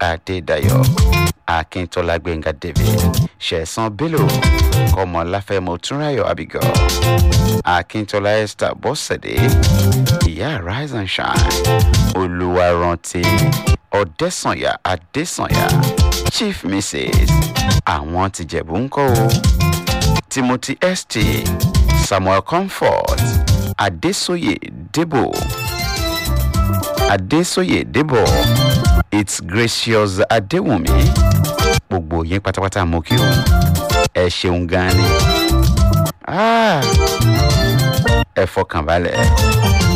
adédayọ̀ akíntola gbẹ̀ngà david ṣẹ̀san bello kọmọláfẹ́ mọ̀túnráyọ̀ abigail akíntola esther bọ́sẹ̀dé ìyá rise and shine olùwàrántí ọ̀dẹ́sànyà adésànyà chief mrs àwọn tìjẹ̀bù ń kọ́ o timothy st samuel comfort adesoye debo adesoye debo it's gracious adewumi gbogbo yín pátápátá mo kí o ẹ ṣeun gan ni Ah, ẹ fọkàn balẹ̀